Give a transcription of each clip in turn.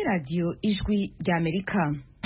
radiyo ijwi ry'amerika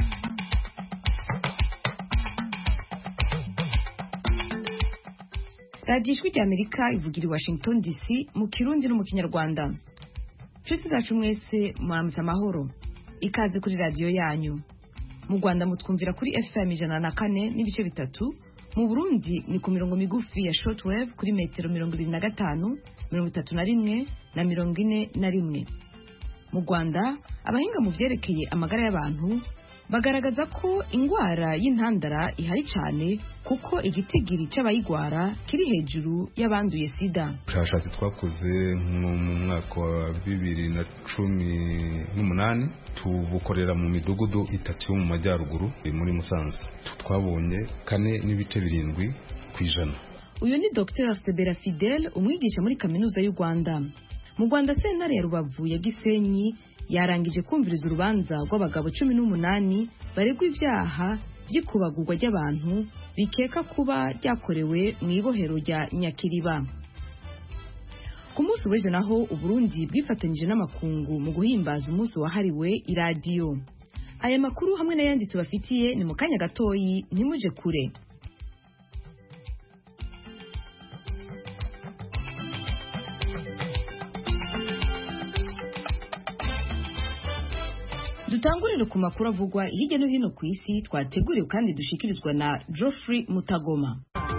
radiyo ijwi ry'amerika ivugira i washington dc mu kirundi no mu kinyarwanda inshuti zacu mwese muramutse amahoro ikaze kuri radiyo yanyu mu rwanda mutwumvira kuri fm ijana na kane n'ibice bitatu mu burundi ni ku mirongo migufi ya shortwave kuri metero mirongo ibiri na gatanu mirongo itatu na rimwe na mirongo ine na rimwe mu rwanda abahinga mu byerekeye amagara y'abantu bagaragaza ko indwara y'intandara ihari cyane kuko igitigiri cy'abayigwara kiri hejuru y'abanduye sida ubushakashatsi twakoze mu mwaka wa bibiri na cumi n'umunani tubukorera mu midugudu itatu yo mu majyaruguru muri musanze twabonye kane n'ibice birindwi ku ijana uyu ni dr sebera fidel umwigisha muri kaminuza y'u rwanda mu rwanda sentare ya rubavu ya gisenyi yarangije kumviriza urubanza rw'abagabo cumi n'umunani baregwa ibyaha by'ikubagurwa ry'abantu bikeka kuba ryakorewe mu ibohero rya nyakiriba ku munsi w'ejo naho uburundi bwifatanyije n'amakungu mu guhimbaza umunsi wahariwe iradiyo aya makuru hamwe n'ayandi tubafitiye ni mu kanya gatoyi ntimuje kure dutangurire ku makuru avugwa hirya no hino ku isi twateguriwe kandi dushikirizwa na Geoffrey Mutagoma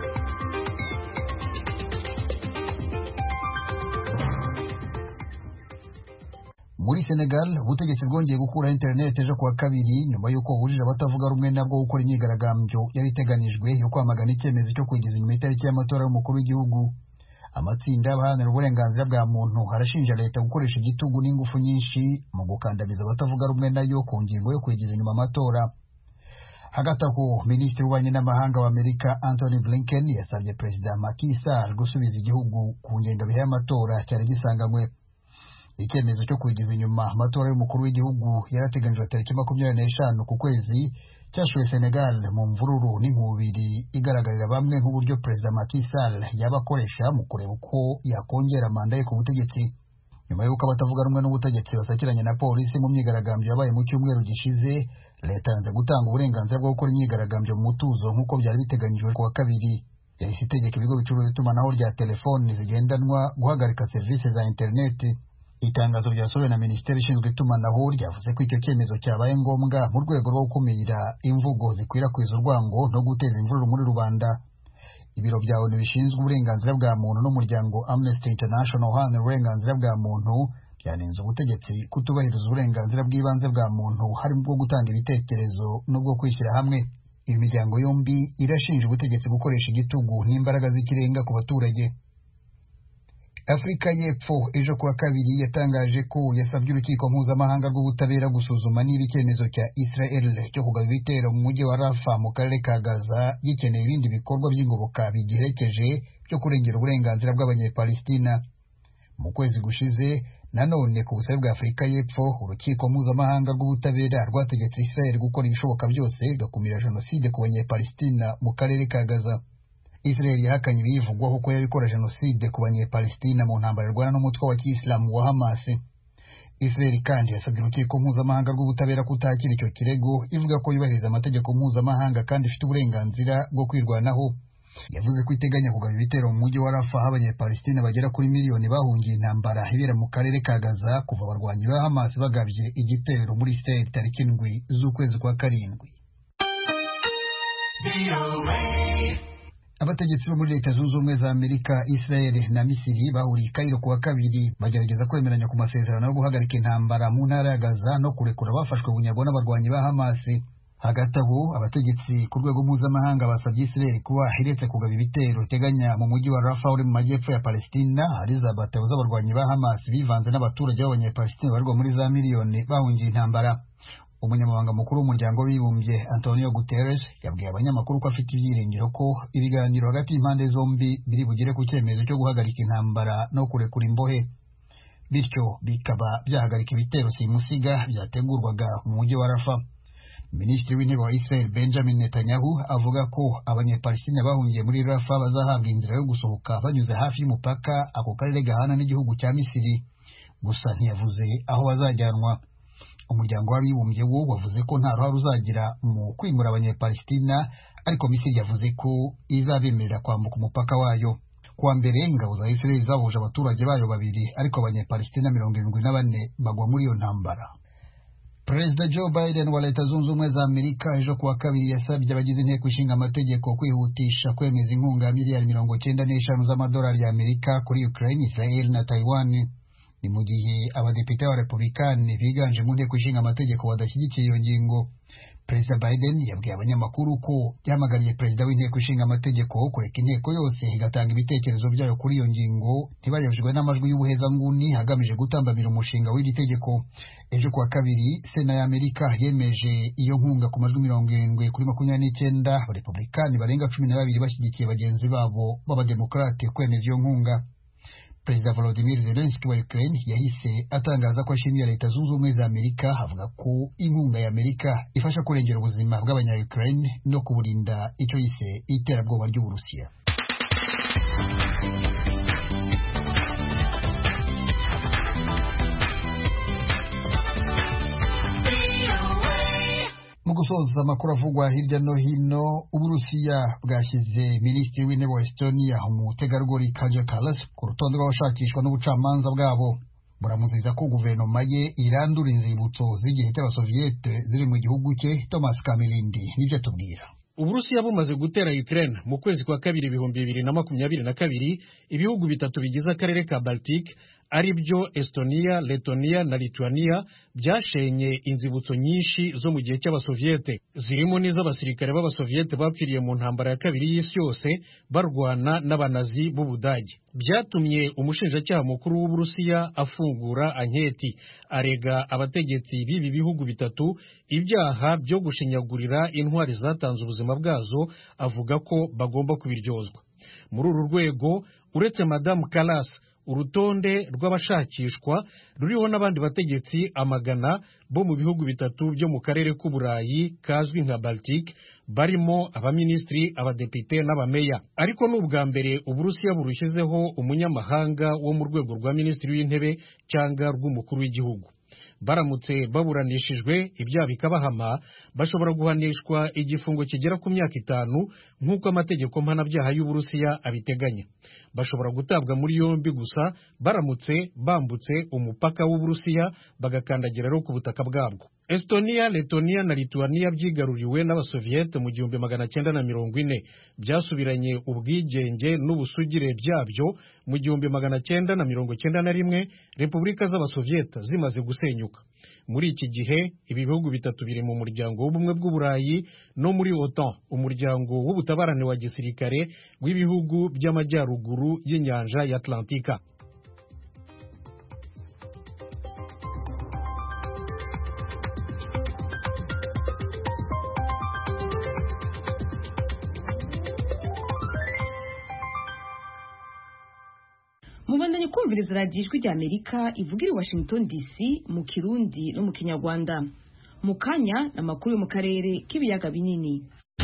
muri Senegal ubutegetsi bwongeye gukuraho internet ejo kuwa kabiri nyuma y'uko hujije abatavuga rumwe nabwo gukora imyigaragambyo yari iteganijwe yo kwamagana icyemezo cyo kwigiza inyuma itariki y'amatora y'umukuru w'igihugu amatsinda y'abaharanira uburenganzira bwa muntu arashinja leta gukoresha igitugu n'ingufu nyinshi mu gukandamiza abatavuga rumwe nayo ku ngingo yo kwigiza inyuma amatora hagati aho minisitiri w'ububanyi n'amahanga w'amerika anthony blinken yasabye perezida Macky Sall gusubiza igihugu ku ngengabihe y'amatora cyari gisanganywe icyemezo cyo kwigiza inyuma amatora y'umukuru w'igihugu yarateganijwe tariki makumyabiri n'eshanu ku kwezi cyashoye Senegal mu mvururu n'inkubiri igaragarira bamwe nk'uburyo perezida Macky Sall yaba akoresha mu kureba uko yakongera manda ye ku butegetsi nyuma y'uko abatavuga rumwe n'ubutegetsi basakiranye na polisi mu myigaragambyo yabaye mu cyumweru gishize leta yanze gutanga uburenganzira bwo gukora imyigaragambyo mu mutuzo nk'uko byari biteganyijwe ku wa kabiri yahise itegeka ibigo bicuruza itumanaho rya telefoni zigendanwa guhagarika serivisi za interineti itangazo ryasohowe na minisiteri ishinzwe itumanaho ryavuze ko icyo cyemezo cyabaye ngombwa mu rwego rwo gukumira imvugo zikwirakwiza urwango no guteza imvururu muri rubanda ibiro bya onu bishinzwe uburenganzira bwa muntu n'umuryango amnesty international uharanira uburenganzira bwa muntu byanenze ubutegetsi kutubahiriza uburenganzira bw'ibanze bwa muntu harimo bwo gutanga ibitekerezo n'ubwo kwishyira hamwe iyi miryango yombi irashinja ubutegetsi gukoresha igitugu n'imbaraga z'ikirenga ku baturage afurika y'epfo ejo kuwa kabiri yatangaje ko yasabye urukiko mpuzamahanga rw'ubutabera gusuzuma niba icyemezo cya israel cyo kugaba ibitero mu mujyi wa rafa mu karere ka gaza gikeneye ibindi bikorwa by'ingoboka bigiherekeje byo kurengera uburenganzira bw'abanyepalestina mu kwezi gushize nanone ku busabe bwa afurika y'epfo urukiko mpuzamahanga rw'ubutabera rwategetse israel gukora ibishoboka byose igakumira jenoside ku banyepalestina mu karere ka gaza Israel yahakanye ibiyivugwaho ko yabikora jenoside ku banyepalestina mu ntambara irwana n'umutwe wa kiyisilamu wa Hamas. Israel kandi yasabye urukiko mpuzamahanga rw'ubutabera kutakira icyo kirego ivuga ko yubahiriza amategeko mpuzamahanga kandi ifite uburenganzira bwo kwirwanaho. Yavuze ko iteganya kugaba ibitero mu mujyi wa Rafa aho abanyepalestina bagera kuri miliyoni bahungiye intambara ibera mu karere ka Gaza kuva abarwanyi ba Hamas bagabye igitero muri Israel tariki indwi z'ukwezi kwa karindwi. abategetsi bo muri leta zunze ubumwe za amerika israel na misiri bahuriye i kairo kuwa kabiri bagerageza kwemeranya ku masezerano yo guhagarika intambara mu ntara ya gaza no kurekura abafashwe bunyago n'abarwanyi ba hamasi hagati aho abategetsi ku rwego mpuzamahanga basabye israel kuba iretse kugaba ibitero iteganya mu mujyi wa rafa uri mu majyepfo ya palestina hari za batabo z'abarwanyi ba hamasi bivanze n'abaturage b'abanyapalestina barirwa muri za miliyoni bahungiye intambara umunyamabanga mukuru w'umuryango w'ibumbye antonio guterres yabwiye abanyamakuru ko afite ibyiringiro ko ibiganiro hagati y'impande zombi biri bugere ku cyemezo cyo guhagarika intambara no kurekura imbohe bityo bikaba byahagarika ibitero simusiga byategurwaga mu mujyi wa rafa minisitiri w'intebe wa israel benjamin netanyahu avuga ko abanyepalestina bahungiye muri rafa bazahabwa inzira yo gusohoka banyuze hafi y'umupaka ako karere gahana n'igihugu cya misiri gusa ntiyavuze aho bazajyanwa umuryango w'abibumbye wo wavuze ko nta ruhare uzagira mu kwimura abanyepalestina ariko misiri yavuze ko izabemerera kwambuka umupaka wayo kuwa mbere ingabo za israel zahuje abaturage bayo babiri ariko abanyepalestina mirongo irindwi na bane bagwa muri iyo ntambara perezida joe biden wa leta zunze ubumwe za amerika ejo kuwa kabiri yasabye abagize inteko ishinga amategeko kwihutisha kwemeza inkunga ya miliyari mirongo cyenda n'eshanu z'amadolari y'amerika kuri ukraine israel na taiwan ni mu gihe abadepite b'abarepublikani biganje mu nteko ishinga amategeko badashyigikiye iyo ngingo perezida biden yabwiye abanyamakuru ko yahamagariye perezida w'inteko ishinga amategeko kureka inteko yose igatanga ibitekerezo byayo kuri iyo ngingo ntibayobejwe n'amajwi y'ubuhezanguni hagamije gutambamira umushinga w'iri tegeko ejo kuwa kabiri sena ya amerika yemeje iyo nkunga ku majwi mirongo irindwi kuri makumyabiri n'icyenda abarepublikani barenga cumi na babiri bashyigikiye bagenzi babo b'abademokarate kwemeza iyo nkunga perezida volodimir zelenski wa ukraine yahise atangaza ko ashimira leta zunze ubumwe za amerika avuga ko inkunga ya amerika ifasha kurengera ubuzima bw'abanya ukraine no kuburinda icyo yise iterabwoba ry'uburusiya mu gusoza amakuru avugwa hirya no hino uburusiya bwashyize minisitiri w'intebe wa estonia umutegarugori kaja kalas ku rutonde rw'abashakishwa n'ubucamanza bwabo buramuziza ko guverinoma ye irandura inzibutso z'igihe cy'abasoviyete ziri mu gihugu cye thomas kamirindi nibyo tubwira uburusiya bumaze gutera ukraine mu kwezi kwa kabiri ibihumbi bibiri na makumyabiri na kabiri ibihugu bitatu bigize akarere ka baltic ari byo estonia letonia na lituania byashenye inzibutso nyinshi zo mu gihe cy'abasoviyete zirimo n'iz'abasirikare b'abasoviyete bapfiriye mu ntambara ya kabiri y'isi yose barwana n'abanazi b'ubudage byatumye umushinjacyaha mukuru w'uburusiya afungura anketi arega abategetsi b'ibi bihugu bitatu ibyaha byo gushinyagurira intwari zatanze ubuzima bwazo avuga ko bagomba kubiryozwa muri uru rwego uretse madamu karasi urutonde rw'abashakishwa ruriho n'abandi bategetsi amagana bo mu bihugu bitatu byo mu karere k'uburayi kazwi nka baltic barimo abaminisitiri abadepite n'abameya ariko ni ubwa mbere uburusiya burushyizeho umunyamahanga wo mu rwego rwa minisitiri w'intebe cyangwa rw'umukuru w'igihugu baramutse baburanishijwe ibyaha bikabahama bashobora guhanishwa igifungo kigera ku myaka itanu nk'uko amategeko mpanabyaha y'uburusiya abiteganya bashobora gutabwa muri yombi gusa baramutse bambutse umupaka w'uburusiya bagakandagira rero ku butaka bwabwo estonia letonia na lituania byigaruriwe n'abasoviyete mu gihumbi magana cyenda na mirongo ine byasubiranye ubwigenge n'ubusugire byabyo mu gihumbi magana cyenda na mirongo cyenda na rimwe repubulika z'abasoviyete zimaze gusenyuka muri iki gihe ibi bihugu bitatu biri mu muryango w'ubumwe bw'uburayi no muri otan umuryango w'ubutabarane wa gisirikare w'ibihugu by'amajyaruguru y'inyanja ya atlantika mubandanye kumviriza radiyo ijwi rya amerika ivugira i washington dc mu kirundi no mu kinyarwanda mu kanya ni amakuru yo mu karere k'ibiyaga binini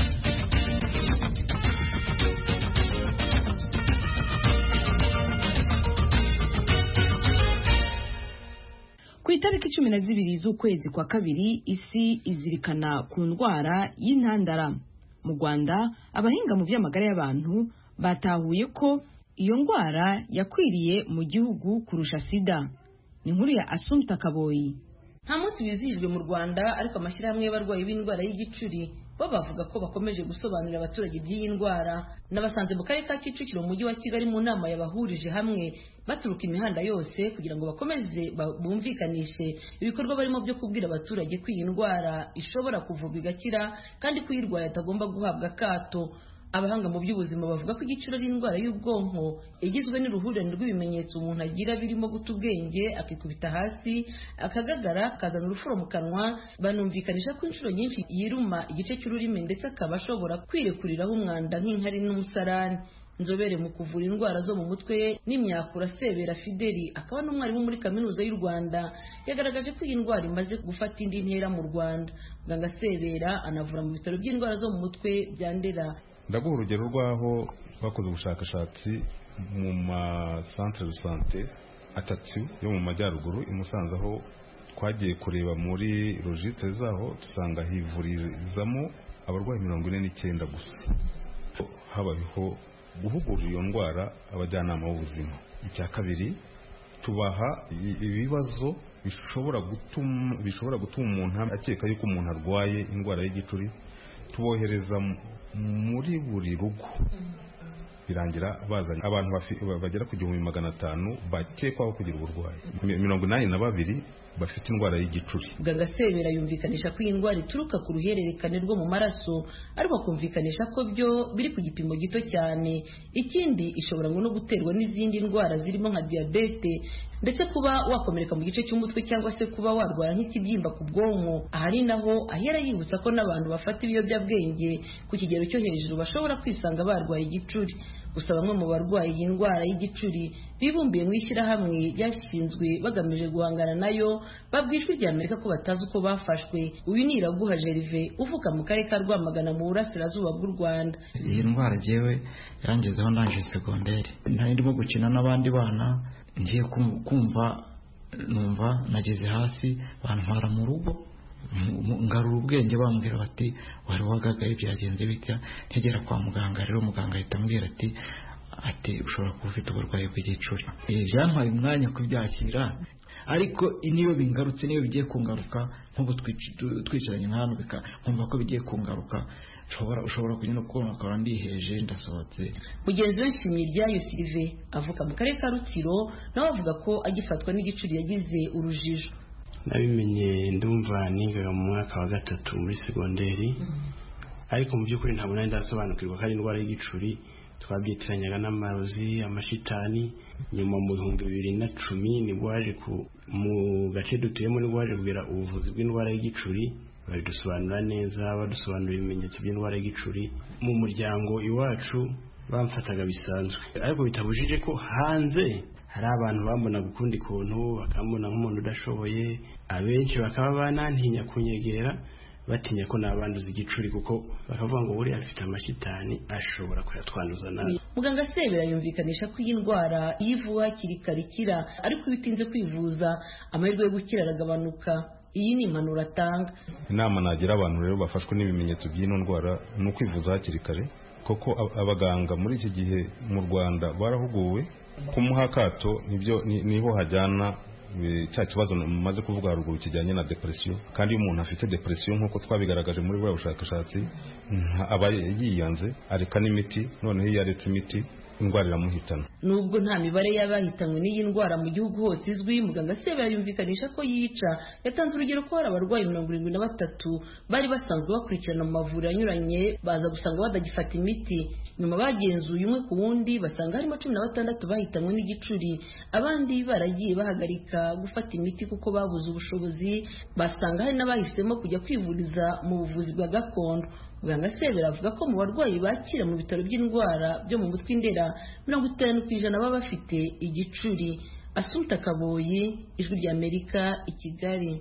ku itariki cumi na zibiri z'ukwezi kwa kabiri isi izirikana ku ndwara y'intandara mu rwanda abahinga mu by'amagara y'abantu batahuye ko iyo ndwara yakwiriye mu gihugu kurusha sida ni inkuru ya asumta kaboyi nta munsi wizihijwe mu rwanda ariko amashyirahamwe y'abarwayi b'indwara y'igicuri bo bavuga ko bakomeje gusobanurira abaturage by'iyi ndwara n'abasanze mu karere ka kicukiro mu mujyi wa kigali mu nama yabahurije hamwe baturuka imihanda yose kugira ngo bakomeze bumvikanishe ibikorwa barimo byo kubwira abaturage ko iyi ndwara ishobora kuvurwa igakira kandi ko uyirwaye atagomba guhabwa akato abahanga mu by'ubuzima bavuga ko igiciro ari indwara y'ubwonko igizwe n'uruhurirane rw'ibimenyetso umuntu agira birimo guta ubwenge akikubita hasi akagagara akazana urufuro mu kanwa banumvikanisha ko inshuro nyinshi yiruma igice cy'ururimi ndetse akaba ashobora kwirekuriraho umwanda nk'inkari n'umusarani inzobere mu kuvura indwara zo mu mutwe n'imyakura sebera fideli akaba n'umwarimu muri kaminuza y'u rwanda yagaragaje ko iyi ndwara imaze gufata indi ntera mu rwanda muganga sebera anavura mu bitaro by'indwara zo mu mutwe bya ndera ndaguha urugero rw'aho twakoze ubushakashatsi mu masantere de sante atatu yo mu majyaruguru i Musanze aho twagiye kureba muri registre zaho dusanga hivurizamo abarwayi mirongo ine n'icyenda gusa habayeho guhugura iyo ndwara abajyanama b'ubuzima icya kabiri tubaha ibibazo bishobora gutuma bishobora gutuma umuntu akeka yuko umuntu arwaye indwara y'igicuri tubohereza muri buri rugo birangira bazanye abantu bagera ku gihumbi magana atanu bakekwaho kugira uburwayi mirongo inani na babiri bafite indwara y'igicuri muganga sebera yumvikanisha ko iyi ndwara ituruka ku ruhererekane rwo mu maraso ariko akumvikanisha ko byo biri ku gipimo gito cyane ikindi ishobora no guterwa n'izindi ndwara zirimo nka diyabete ndetse kuba wakomereka mu gice cy'umutwe cyangwa se kuba warwara nk'ikibyimba ku bwonko ahari naho ahera yibutsa ko n'abantu bafata ibiyobyabwenge ku kigero cyo hejuru bashobora kwisanga barwaye igicuri gusa bamwe mu barwaye iyi ndwara y'igicuri bibumbiye mu ishyirahamwe ryashinzwe bagamije guhangana nayo babwijwe rya amerika ko batazi uko bafashwe uyu ni iraguha jerive uvuka mu karere ka rwamagana mu burasirazuba bw'u rwanda iyi ndwara jyewe yarangezeho ndangije segonderi nari ndimo gukina n'abandi bana ngiye kumva numva nageze hasi bantwara mu rugo ngarura ubwenge bambwira bati wari wagagaye byagenze bitya ntegera kwa muganga rero muganga ahita ambwira ati ati ushobora kuba ufite uburwayi bw'igicuri byantwaye umwanya kubyakira ariko niyo bingarutse niyo bigiye kungaruka nk'ubu twicaranye nka hano nkumva ko bigiye kungaruka ushobora kugenda kubona ukaba ndiheje ndasohotse mugenzi we nshimye iryayo sirive avuka mu karere ka rutsiro nawe avuga ko agifatwa n'igicuri yagize urujijo nabimenye ndumva nigaga mu mwaka wa gatatu muri segonderi ariko mu by'ukuri ntabwo nari ndasobanukirwa ko ari indwara y'igicuri twabyitiranyanga n'amarozi amashitani nyuma mu bihumbi bibiri na cumi nibwo waje mu gace dutuyemo nibwo waje kugira ubuvuzi bw'indwara y'igicuri babidusobanura neza badusobanura ibimenyetso by'indwara y'igicuri mu muryango iwacu bamfataga bisanzwe ariko bitabujije ko hanze hari abantu bambonaga ukundi kuntu bakambona nk'umuntu udashoboye abenshi bakaba banantinya kunyegera batinya ko nabanduza igicuri kuko bakavuga ngo buriya afite amashitani ashobora kuyatwanduza nabi muganga sebera yumvikanisha ko iyi ndwara iyo ivuwe hakiri kare ikira ariko iyo utinze kwivuza amahirwe yo gukira aragabanuka iyi ni impanuro atanga inama nagira abantu rero bafashwe n'ibimenyetso by'ino ndwara ni ukwivuza hakiri kare kuko abaganga muri iki gihe mu rwanda barahuguwe kumuha akato nibyo niho hajyana cya kibazo mumaze kuvuga haruguru kijyanye na depresiyo kandi iyo umuntu afite depresiyo nk'uko twabigaragaje muri buriya bushakashatsi aba yiyanze areka n'imiti noneho iyo aretse imiti indwara iramuhitana nubwo nta mibare y'abahitanywe n'iyi ndwara mu gihugu hose izwi muganga sebera yumvikanisha ko yica yatanze urugero ko hari abarwayi mirongo irindwi na batatu bari basanzwe bakurikirana mu mavuriro anyuranye baza gusanga badagifata imiti nyuma bagenzuye umwe ku wundi basanga harimo cumi na batandatu bahitanywe n'igicuri abandi baragiye bahagarika gufata imiti kuko babuze ubushobozi basanga hari n'abahisemo kujya kwivuriza mu buvuzi bwa gakondo muganga sebera avuga ko mu barwayi bakira mu bitaro by'indwara byo mu mutwe indera mirongo itanu ku ijana baba bafite igicuri asuta kaboyi ijwi ry'amerika i kigali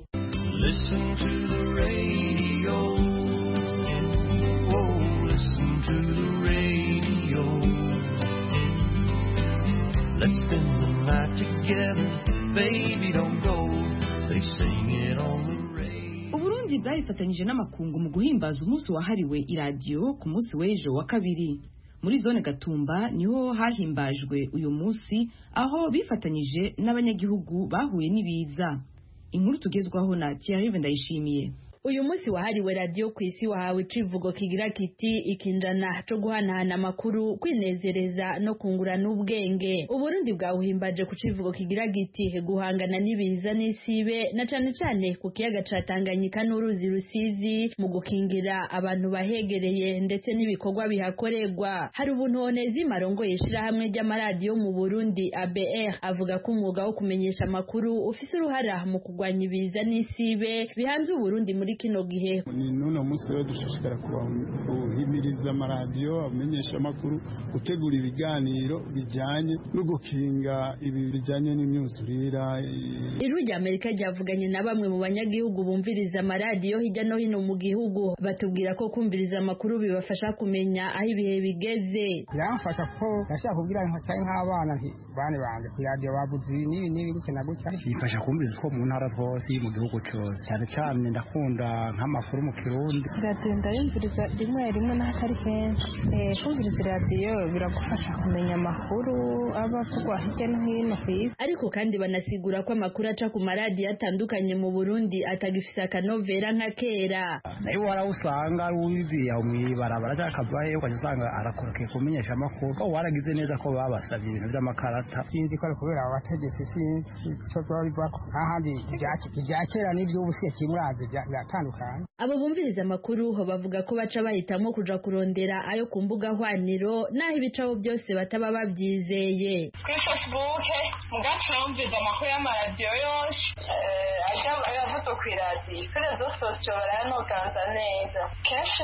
Let's spend the night together, baby, don't go. They sing it on the radio. uburundi bwarifatanyije n'amakungu mu guhimbaza umunsi wahariwe iradiyo ku munsi w'ejo wa kabiri muri zone gatumba niho hahimbajwe uyu munsi aho bifatanyije n'abanyagihugu bahuye n'ibiza inkuru tugezwaho na Thierry Ndayishimiye uyu munsi wahariwe radiyo ku isi wahawe icivugo kigira kiti ikinjana co guhanahana amakuru kwinezereza no kungurana ubwenge uburundi bwawuhimbaje ku civugo kigira giti guhangana n'ibiza n'isibe na cane cane ku kiyaga ca tanganyika n'uruzi rusizi mu gukingira abantu bahegereye ndetse n'ibikorwa bihakorerwa hari ubuntu honezima arongoye ishirahamwe ry'amaradiyo mu burundi abr avuga ko umwuga wo kumenyesha amakuru ufise uruhara mu kurwanya ibiza n'isibe bihanze uburundi muri kino gihe ni n'uno munsi rero dushishikara guhimiriza amaradiyo amenyesha amakuru gutegura ibiganiro bijyanye no gukinga ibi bijyanye n'imyuzurira ijwi rya amerika ryavuganye na bamwe mu banyagihugu bumviriza amaradiyo hirya no hino mu gihugu batubwira ko kumviriza amakuru bibafasha kumenya aho ibihe bigeze biramfasha ko ndashaka kubwira cyane nk'abana nti bane banjye ku radiyo bavuze ibi n'ibi n'ibi gutya na gutya bifasha kumviriza ko mu ntara hose mu gihugu cyose cyane cyane ndakunda nk'amakuru mu kirundi radiyo ndayumviriza rimwe rimwe n'ahatari kenshi kumviriza radiyo biragufasha kumenya amakuru aba avugwa hirya no hino ku isi ariko kandi banasigura ko amakuru aca ku maradiyo atandukanye mu burundi atagifise akanovera nka kera nayo warawusanga ari uwibiriye aho mw'ibarabara cyangwa akavayo ukajya usanga arakorokeye kumenyesha amakuru ko waragize neza ko babasabye ibintu by'amakarata sinzi ko ari kubera abategetsi sinzi icyo byaba bivako nk'ahandi ibya kera n'iby'ubu si kimurazi biratandukanye abo bumviriza amakuru bavuga ko baca bahitamo kuja kurondera ayo ku mbuga hwaniro n'aho ibicabo byose bataba babyizeye kuri facebook mugaca numviza amakuru y'amaradiyo yose ajya avuzwe ku iradiyo kuri rezo sosiyo barayanoganza neza kenshi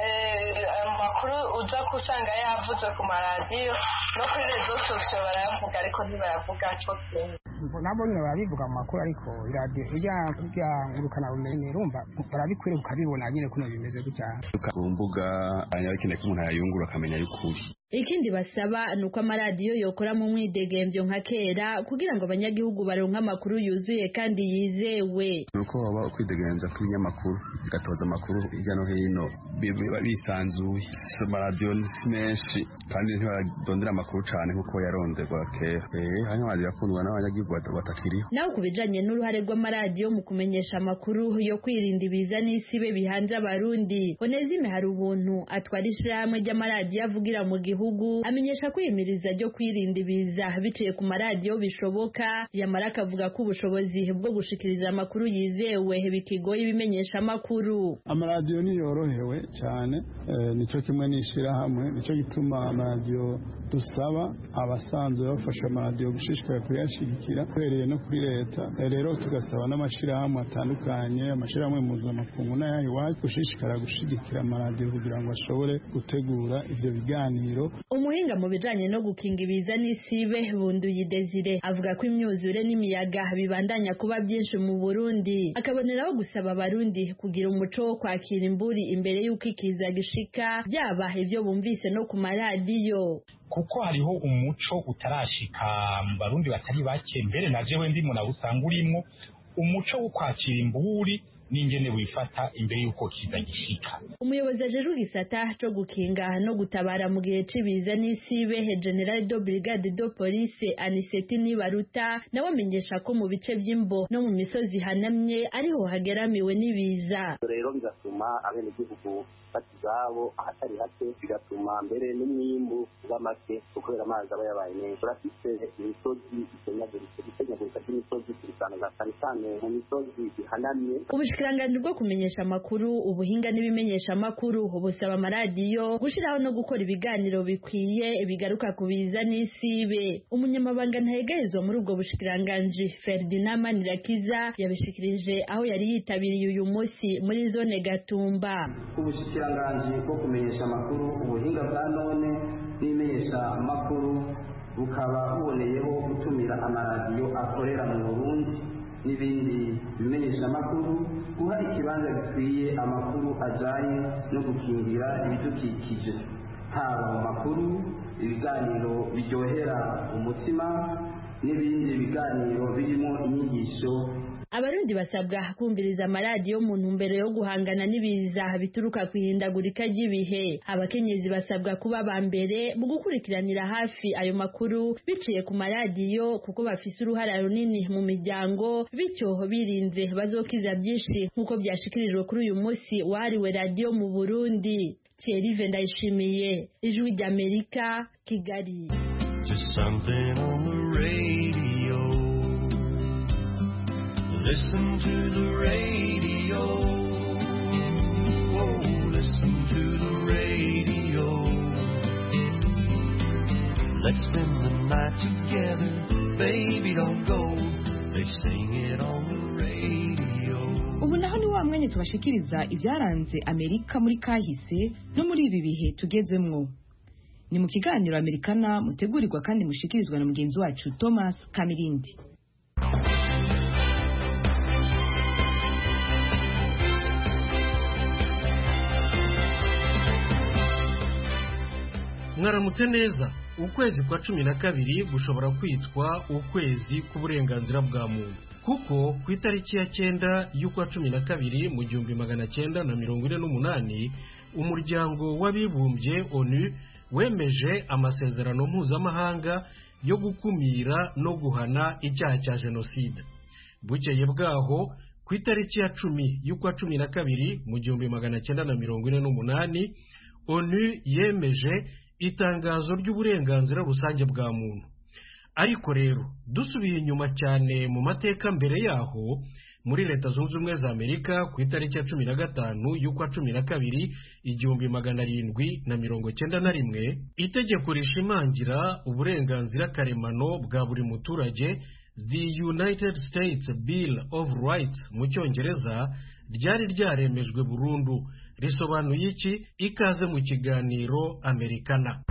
amakuru uza kusanga yavuzwe ku maradiyo no kuri rezo sosiyo barayavuga ariko ntibayavuga cyo kimwe nabo nyine barabivuga mu makuru ariko iradiyo ijya kurya ngurukana bumenyi rumva barabikwiriye ukabibona nyine kuno bimeze gutya ku mbuga akeneye ko umuntu yayungura akamenya y'ukuri ikindi basaba ni uko amaradiyo yokora mu mwidegembyo nka kera kugira ngo abanyagihugu baronke amakuru yuzuye kandi yizewe ni uko waba ukwidegenza kw'ibinyamakuru bigatoza amakuru hirya no hino biba bisanzuye amaradiyo ni menshi kandi ntibarondera amakuru cyane nk'uko yaronderwa kera hanyuma amaradiyo akundwa n'abanyagihugu batakiriho naho ku bijanye n'uruhare rw'amaradiyo mu kumenyesha amakuru yo kwirinda ibiza n'isibe bihanze abarundi honezime hari ubuntu atwara ishirahamwe ry'amaradiyo avugira mu gihugu amenyesha kwiyemiriza ryo kwirinda ibiza biciye ku maradiyo bishoboka yamara akavuga ko ubushobozi bwo gushikiriza amakuru yizewe bikigoye ibimenyesha amakuru amaradiyo niyorohewe cyane nicyo kimwe n'ishyirahamwe nicyo gituma amaradiyo dusaba abasanzwe bafasha amaradiyo gushishikara kuyashyigikira uhereye no kuri leta rero tugasaba n'amashyirahamwe atandukanye amashyirahamwe mpuzamakungu n'ayaha iwacu gushishikara gushyigikira amaradiyo kugira ngo ashobore gutegura ibyo biganiro umuhinga mu bijanye no gukinga ibiza n'isibe bunduye desire avuga ko imyuzure n'imiyaga bibandanya kuba byinshi mu burundi akaboneraho gusaba abarundi kugira umuco wo kwakira imburi imbere y'uko ikiza gishika byaba ibyo bumvise no ku maradiyo kuko hariho umuco utarashika mu barundi batari bake mbere na jewe ndi mu usanga urimwo umuco wo kwakira imburi n'ingene wifata imbere y'uko kiza gishika umuyobozi ajejwe igisata co gukinga no gutabara mu gihe c'ibiza n'isibe general do brigade do police aniseti nibaruta nawe amenyesha ko mu bice vy'imbo no mu misozi hanamye ariho hageramiwe n'ibiza rero bigatuma abenegihugu bata izabo ahatari hake bigatuma mbere n'umwimbu uba make kubera amazi aba yabaye menshi turafise imisozi isenyaguritse gusenyagurika ry'imisozi turisanga cyane cyane mu misozi ihanamye ubushikiranganji bwo kumenyesha amakuru ubuhinga n'ibimenyesha amakuru busaba amaradiyo gushiraho no gukora ibiganiro bikwiye bigaruka ku biza n'isibe umunyamabanga ntahegerezwa muri ubwo bushikiranganji Ferdinand Manirakiza yabishikirije aho yari yitabiriye uyu munsi muri zone Gatumba ubushikiranganji bwo kumenyesha amakuru ubuhinga bwa none n'imenyesha amakuru bukaba buboneyeho gutumira amaradiyo akorera mu Burundi n'ibindi bimenyesha amakuru guha ikibanza gikwiye amakuru ajyanye no gukingira ibidukikije haba mu makuru ibiganiro biryohera umutima n'ibindi biganiro birimo inyigisho abarundi basabwa kumviriza amaradiyo mu ntumbero yo guhangana n'ibiza bituruka ku ihindagurika ry'ibihe abakenyezi basabwa kuba ba mbere mu gukurikiranira hafi ayo makuru biciye ku maradiyo kuko bafise uruhara runini mu miryango bityo birinze bazokiza byinshi nk'uko byashikirijwe kuri uyu munsi wahariwe radiyo mu burundi Thierry Ndayishimiye ijwi ry'Amerika Kigali Just something on the radio Listen to the radio. Oh, listen to the radio. Let's spend the night together. Baby, don't go. They sing it on the radio. ubu naho ni wa wa mwanya tubashikiriza ibyaranze amerika muri kahise no muri ibi bihe tugezemwo ni mu kiganiro amerikana mutegurirwa kandi mushikirizwa na mugenzi wacu thomas kamirindi mwaramutse neza ukwezi kwa cumi na kabiri gushobora kwitwa ukwezi k'uburenganzira bwa muntu kuko ku itariki ya cyenda y'ukwa cumi na kabiri mu gihumbi magana cyenda na mirongo ine n'umunani umuryango w'abibumbye onu wemeje amasezerano mpuzamahanga yo gukumira no guhana icyaha cya jenoside bukeye bwaho ku itariki ya cumi y'ukwa cumi na kabiri mu gihumbi magana cyenda na mirongo ine n'umunani onu yemeje itangazo ry'uburenganzira rusange bwa muntu ariko rero dusubiye inyuma cyane mu mateka mbere yaho muri leta zunze ubumwe za amerika ku itariki ya cumi na gatanu y'ukwa cumi na kabiri igihumbi magana arindwi na mirongo cyenda na rimwe itegeko rishimangira uburenganzira karemano bwa buri muturage the united states bill of rights mu cyongereza ryari ryaremejwe burundu risobanuye iki ikaze mu kiganiro amerikana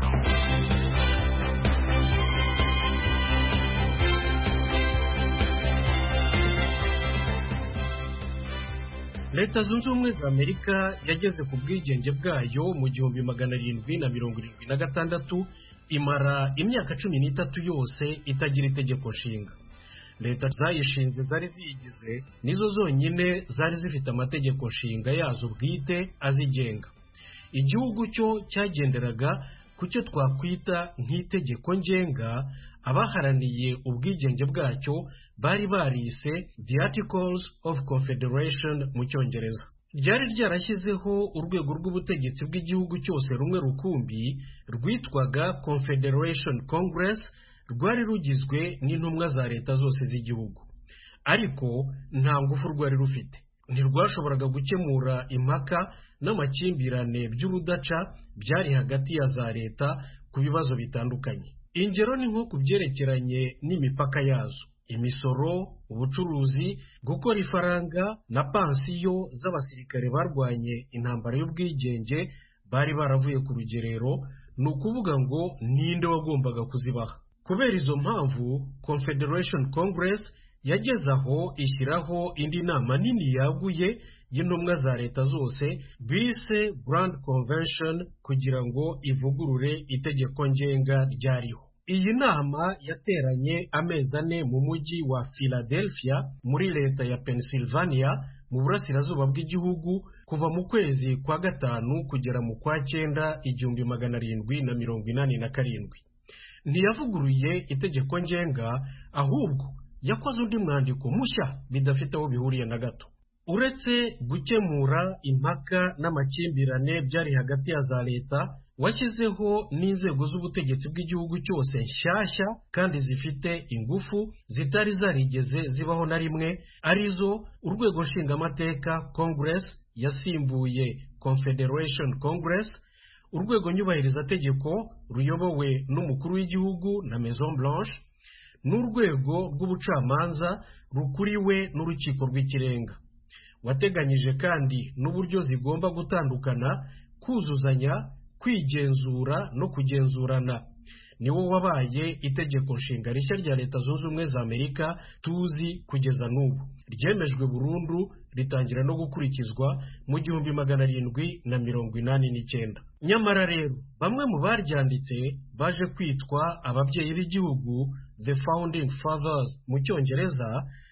leta zunze ubumwe za amerika yageze ku bwigenge bwayo mu gihumbi magana arindwi na mirongo irindwi na gatandatu imara imyaka cumi n'itatu yose itagira itegeko nshinga leta zayishinze zari ziyigize nizo zonyine zari zifite amategeko nshinga yazo bwite azigenga igihugu cyo cyagenderaga ku cyo twakwita nk'itegeko ngenga abaharaniye ubwigenge bwacyo bari barise the articles of confederation mu cyongereza ryari ryarashyizeho urwego rw'ubutegetsi bw'igihugu cyose rumwe rukumbi rwitwaga confederation congress rwari rugizwe n'intumwa za leta zose z'igihugu ariko nta ngufu rwari rufite ntirwashoboraga gukemura impaka n'amakimbirane by'urudaca byari hagati ya za leta ku bibazo bitandukanye ingero ni nko ku byerekeranye n'imipaka yazo imisoro ubucuruzi gukora ifaranga na pansiyo z'abasirikare barwanye intambara y'ubwigenge bari baravuye ku rugerero ni ukuvuga ngo ninde wagombaga kuzibaha kubera izo mpamvu confederation congress yageze aho ishyiraho indi nama nini yaguye y'intumwa za leta zose bise grand convention kugira ngo ivugurure itegeko ngenga ryariho iyi nama yateranye amezi ane mu mujyi wa philadelphia muri leta ya pennsylvania mu burasirazuba bw'igihugu kuva mu kwezi kwa gatanu kugera mu kwa cyenda igihumbi magana arindwi na mirongo inani na karindwi ntiyavuguruye itegeko ngenga ahubwo yakoze undi mwandiko mushya bidafite aho bihuriye na gato uretse gukemura impaka n'amakimbirane byari hagati ya za leta washyizeho n'inzego z'ubutegetsi bw'igihugu cyose nshyashya kandi zifite ingufu zitari zarigeze zibaho na rimwe arizo urwego nshingamateka congress yasimbuye confederation congress urwego nyubahirizategeko ruyobowe n'umukuru w'igihugu na maison blanche n'urwego rw'ubucamanza rukuriwe n'urukiko rw'ikirenga wateganyije kandi n'uburyo zigomba gutandukana kuzuzanya kwigenzura no kugenzurana niwo wabaye itegeko nshinga rishya rya leta zunze ubumwe za amerika tuzi kugeza n'ubu ryemejwe burundu ritangira no gukurikizwa mu gihumbi magana arindwi na mirongo inani n'icyenda nyamara rero bamwe mu baryanditse baje kwitwa ababyeyi b'igihugu the founding fathers mu cyongereza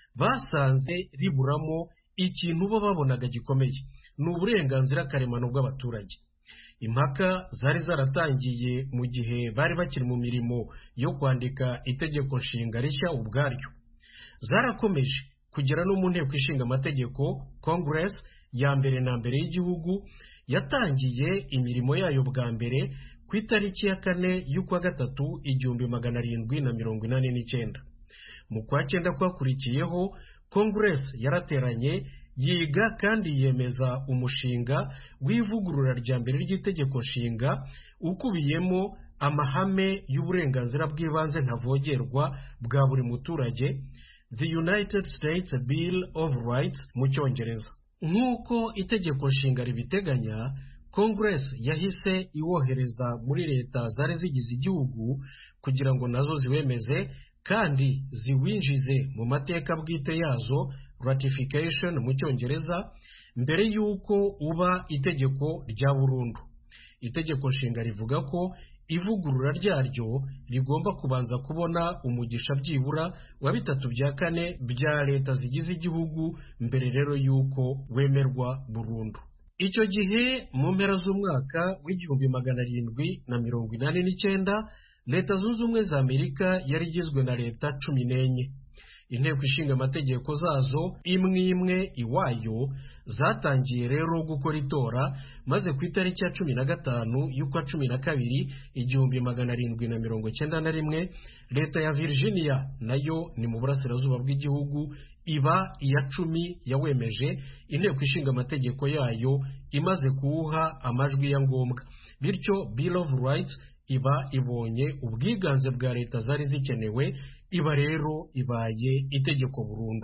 basanze riburamo ikintu bo babonaga gikomeye ni uburenganzira karemano bw'abaturage impaka zari zaratangiye mu gihe bari bakiri mu mirimo yo kwandika itegeko nshinga rishya ubwaryo zarakomeje kugera no mu nteko ishinga amategeko congress ya mbere na mbere y'igihugu yatangiye imirimo yayo bwa mbere ku itariki ya kane y'ukwa gatatu igihumbi magana arindwi na mirongo inani n'icyenda mu kwa cyenda kwakurikiyeho congress yarateranye yiga kandi yemeza umushinga w'ivugurura rya mbere ry'itegeko nshinga ukubiyemo amahame y'uburenganzira bw'ibanze ntavogerwa bwa buri muturage the united states bill of rights mu cyongereza nk'uko itegeko nshinga ribiteganya congress yahise iwohereza muri leta zari zigize igihugu kugira ngo nazo ziwemeze kandi ziwinjize mu mateka bwite yazo ratification mu cyongereza mbere y'uko uba itegeko rya burundu itegeko nshinga rivuga ko ivugurura ryaryo rigomba kubanza kubona umugisha byibura wa bitatu bya kane bya leta zigize igihugu mbere rero y'uko wemerwa burundu icyo gihe mu mpera z'umwaka w'igihumbi magana arindwi na mirongo inani n'icyenda leta zunze ubumwe za amerika yari igizwe na leta cumi n'enye inteko ishinga amategeko zazo imwe imwe iwayo zatangiye rero gukora itora maze ku itariki ya cumi na gatanu y'ukwa cumi na kabiri igihumbi magana arindwi na mirongo cyenda na rimwe leta ya virginia nayo ni mu burasirazuba bw'igihugu iba iya cumi yawemeje inteko ishinga amategeko yayo imaze kuwuha amajwi ya ngombwa bityo bill of rights iba ibonye ubwiganze bwa leta zari zikenewe iba rero ibaye itegeko burundu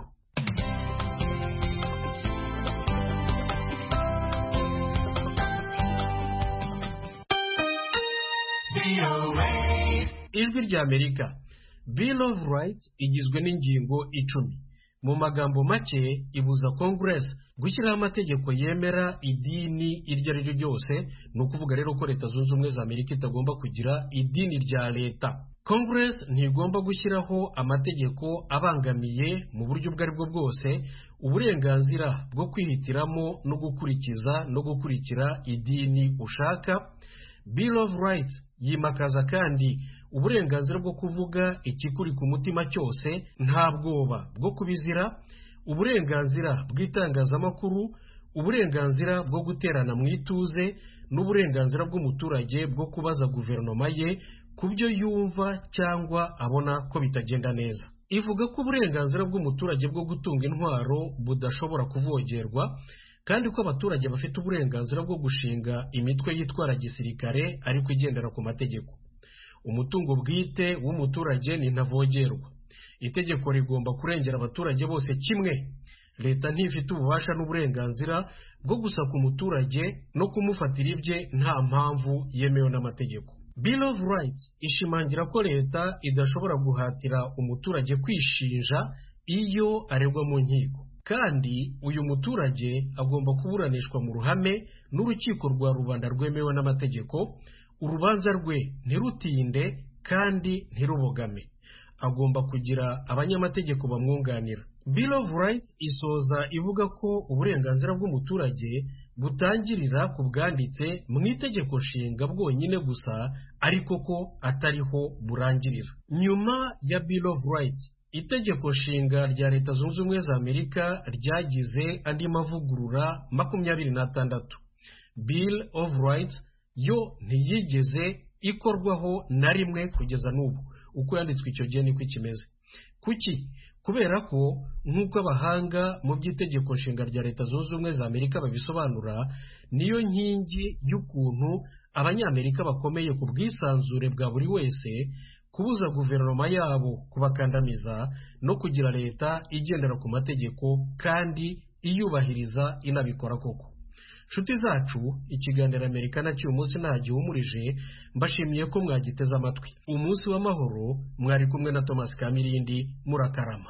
ijwi rya amerika bill of rights igizwe n'ingingo icumi mu magambo make ibuza congress gushyiraho amategeko yemera idini iryo ari ryo ryose ni ukuvuga rero ko leta zunze ubumwe za amerika itagomba kugira idini rya leta congress ntigomba gushyiraho amategeko abangamiye mu buryo ubwo ari bwo bwose uburenganzira bwo kwihitiramo no gukurikiza no gukurikira idini ushaka bill of rights yimakaza kandi uburenganzira bwo kuvuga ikikuri ku mutima cyose nta bwoba bwo kubizira uburenganzira bw'itangazamakuru uburenganzira bwo guterana mu ituze n'uburenganzira bw'umuturage bwo kubaza guverinoma ye ku byo yumva cyangwa abona ko bitagenda neza ivuga ko uburenganzira bw'umuturage bwo gutunga intwaro budashobora kuvogerwa kandi ko abaturage bafite uburenganzira bwo gushinga imitwe yitwara gisirikare ariko igendera ku mategeko umutungo bwite w'umuturage ni ntavogerwa itegeko rigomba kurengera abaturage bose kimwe leta ntifite ububasha n'uburenganzira bwo gusaka umuturage no kumufatira ibye nta mpamvu yemewe n'amategeko bill of rights ishimangira ko leta idashobora guhatira umuturage kwishinja iyo aregwa mu nkiko kandi uyu muturage agomba kuburanishwa mu ruhame n'urukiko rwa rubanda rwemewe n'amategeko urubanza rwe ntirutinde kandi ntirubogame agomba kugira abanyamategeko bamwunganira bill of rights isoza ivuga ko uburenganzira bw'umuturage butangirira ku bwanditse mu itegeko nshinga bwonyine gusa ariko ko atariho burangirira nyuma ya bill of rights itegeko nshinga rya leta zunze ubumwe za amerika ryagize andi mavugurura makumyabiri n'atandatu bill of rights yo ntiyigeze ikorwaho na rimwe kugeza n'ubu uko yanditswe icyo gihe niko ikimeze kuki kubera ko nk'uko abahanga mu by'itegeko nshinga rya leta zunze ubumwe za amerika babisobanura niyo nkingi y'ukuntu abanyamerika bakomeye ku bwisanzure bwa buri wese kubuza guverinoma yabo kubakandamiza no kugira leta igendera ku mategeko kandi iyubahiriza inabikora koko nshuti zacu ikiganiro amerika cy'uyu munsi nta gihumurije mbashimiye ko mwagiteze amatwi umunsi w'amahoro mwari kumwe na thomas kamirindi murakarama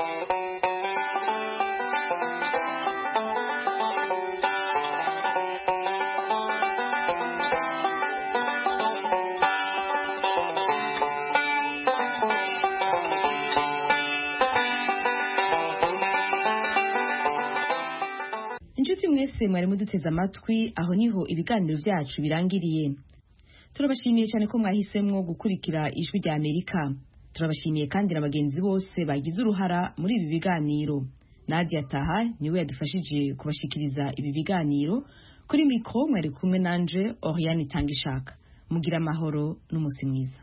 inshuti mwese mwari muduteze amatwi aho niho ibiganiro byacu birangiriye turabashimiye cyane ko mwahisemo gukurikira ijwi rya amerika turabashimiye kandi na bagenzi bose bagize uruhara muri ibi biganiro nadia taha niwe yadufashije kubashikiriza ibi biganiro kuri mikoro mwari kumwe nanje oriane itanga ishaka mugira amahoro n'umunsi mwiza